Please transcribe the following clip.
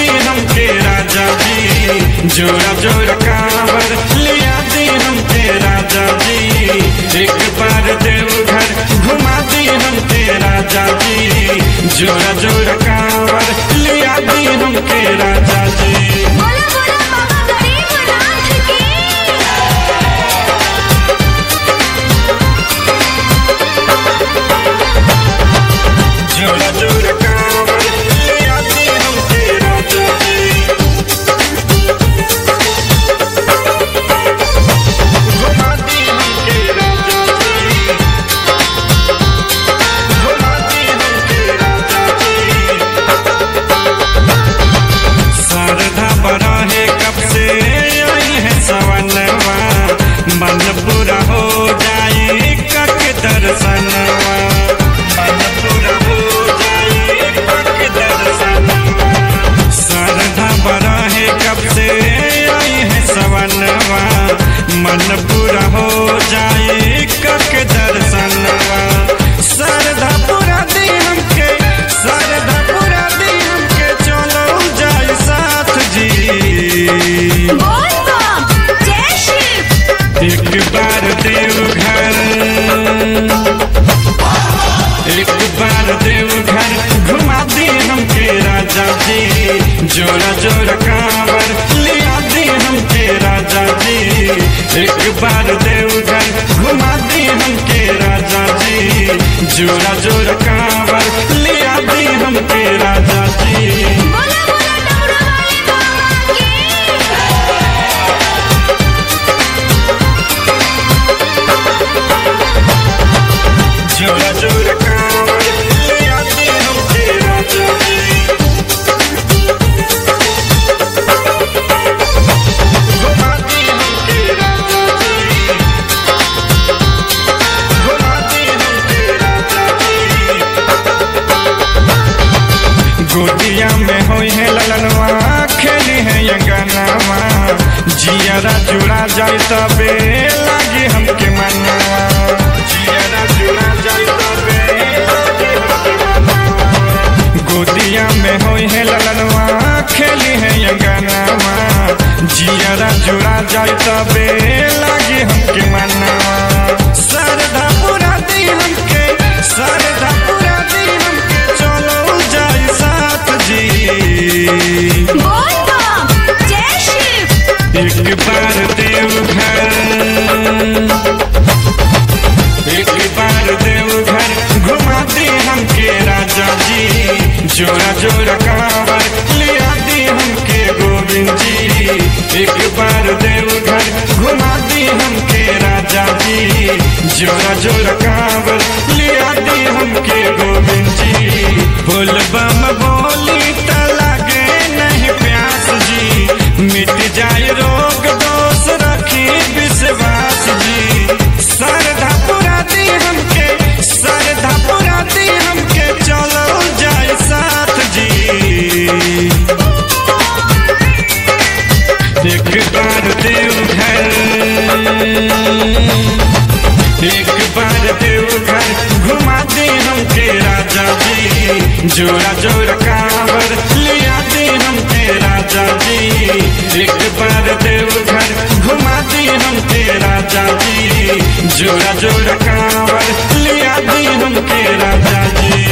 हमके राजा जी जोड़ा जोड़ा कांवर लिया दी हमके राजा जी एक बार देवघर घुमा दी हमके राजा जी जोड़ा जोड़ा कांवर लिया दी हमके राजा जी बोला बोला बाबा गरीबनाथ की जोड़ा जोड़ा कांवर लिया दी हमके राजा जी घुमा दी हमके राजा जी घुमा दी हमके राजा जी शारदा बड़ा है कब से आई है सवनवा मन पूरा हो जाए कक दर्शनवा मन पूरा हो जाए कक दर्शनवा शारदा बड़ा है कब से आई है सवनवा मन पूरा हो जाए कक दर्शनवा शारदा पूरा दी हमके शारदा पूरा दी हमके चलो जाए साथ जी बोल बम जय शिव एक बार देवघर एक बार देवघर घुमा दी हमके राजा जी जोड़ा जोड़ा कांवर लिया दी हमके राजा जी एक बार देवघर घुमा दी हमके राजा जी जोड़ा जोड़ा कांवर लिया दी हमके राजा जी बोला बोला डमरू वाले बाबा की जोड़ा जोड़ा कांवर लिया दी हमके राजा जी घुमा दी हमके राजा जी घुमा दी हमके राजा जी गोदिया में होई है ललनवा खेली है यंगनवा जियारा जुड़ा जाए तबे लागे हमके मनवा जियारा जुड़ा जाए तबे लागे हमके मनवा गोदिया में होई है ललनवा खेली है यंगनवा जियारा जुड़ा जाए तबे लागे हमके मनवा सरधा पूरा दी हमके सरधा पूरा दी हमके चलो जाए साथ जी बोल बम जय शिव एक बार देवघर एक बार देवघर घुमा दी हमके राजा जी जोड़ा जोड़ा कांवर लिया दी हमके गोविंद जी एक बार देवघर घुमा दी हमके राजा जी जोड़ा जोड़ा कांवर लिया दी हमके गोविंद जी बोल बम बोली त लागे नहीं प्यास जी मिट जाए रोग दोष रखी विश्वास जी सरधा पुरा दी हमके सरधा पुरा दी हमके चलो जाए साथ जी एक बार देवघर एक बार देवघर घुमा दे हमके राजा जी जोड़ा जोड़ा कांवर लिया दे हमके राजा जी एक बार देवघर घुमा दे हमके राजा जी जोड़ा जोड़ा कांवर लिया दे हमके राजा जी